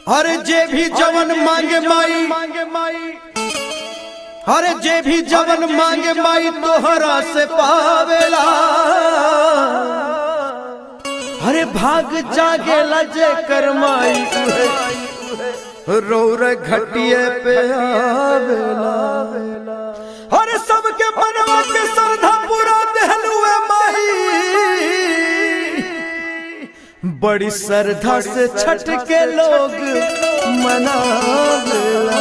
अरे जे भी जवन मांगे माई मांगे माई अरे जे भी जवन मांगे माई तोहरा से पावेला अरे भाग जागेला जे कर माई उहे रौर घटिए पे आवेला अरे सबके मनवा के श्रद्धा पूरा देहलुए माई बड़ी श्रद्धा से छठ के लोग मनावेला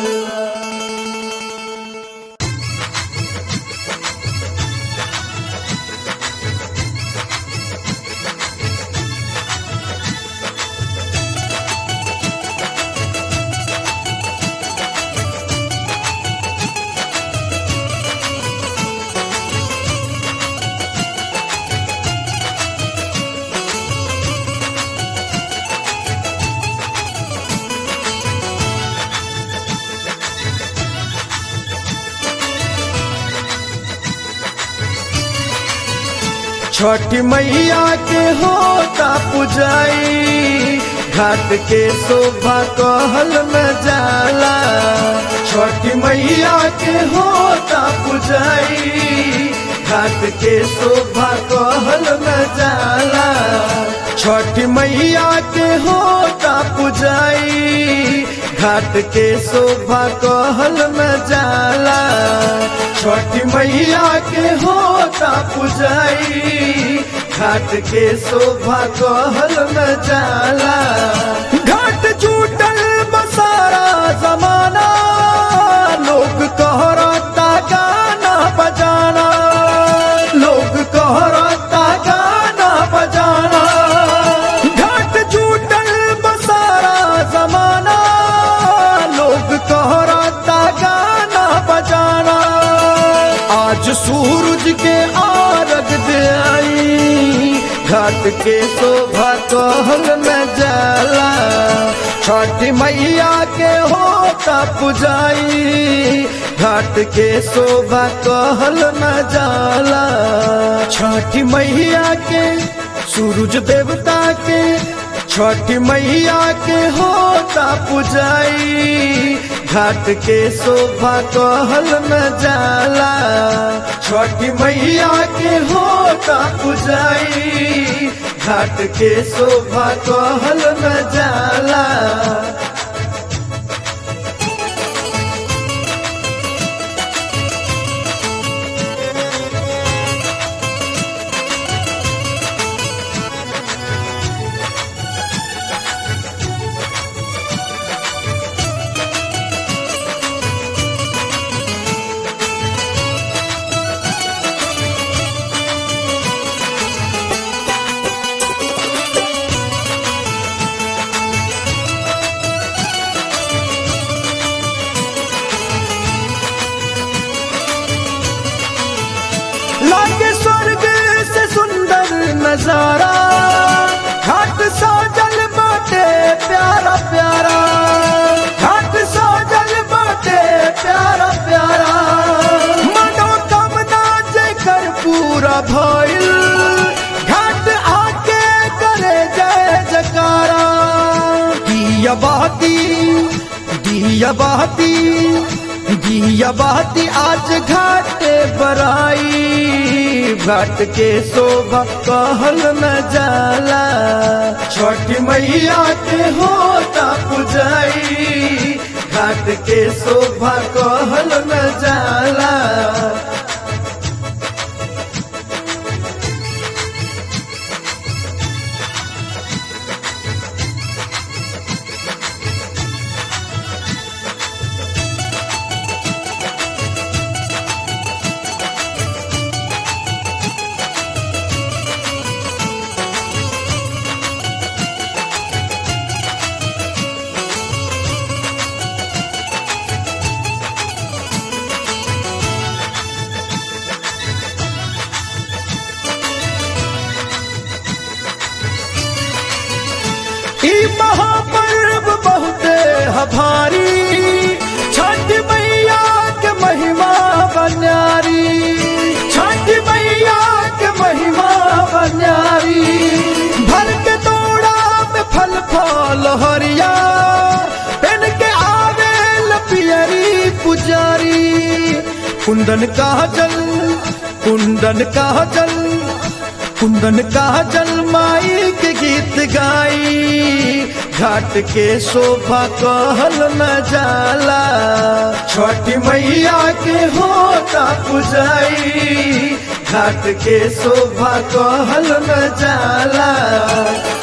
छठ मैया के होता पुजाई घाट के शोभा कहल न जाला छठ मैया के होता पुजाई घाट के शोभा कहल न जाला छठ मैया के होता पुजाई घाट के शोभा कहल न जाला छठ मैया के होता पुजाई घाट के शोभा कहल न जाला घाट छूटल बसारा जमाना लोग कहरता गाना बजाना लोग कहरता गाना बजाना घाट छूटल बसारा जमाना लोग कहरता गाना बजाना आज सूरज के आरग दे आई घाट के शोभा कहल न जाला छठ मैया के होता पुजाई घाट के शोभा कहल न जाला छठ मैया के सूरज देवता के छठ मैया के होता पुजाई घाट के शोभा कहल न जाला छठ मैया के होता पुजाई घाट के शोभा कहल न जाला लागे स्वर्ग से सुंदर नजारा घाट साजल बाटे प्यारा प्यारा घाट साजल बाटे प्यारा प्यारा मनोकामना जेकर पूरा भइल घाट आके करे जय जकारा दिया बहती दिया बहती दिया बहती आज घाटे बराई घाट के शोभा कहल न जाला छठ मैया के होता पुजाई घाट के शोभा कहल न जाला ई महापर्व बहुते हभारी छठ मैया के महिमा बन्यारी छठ मैया के महिमा बन्यारी भर के दौड़ा में फल फल हरिया कुंदन का जल कुंदन का जल कुंदन का जल माई के गीत गाई घाट के शोभा कहल न जाला छठी मैया के होता पुजाई घाट के शोभा कहल न जाला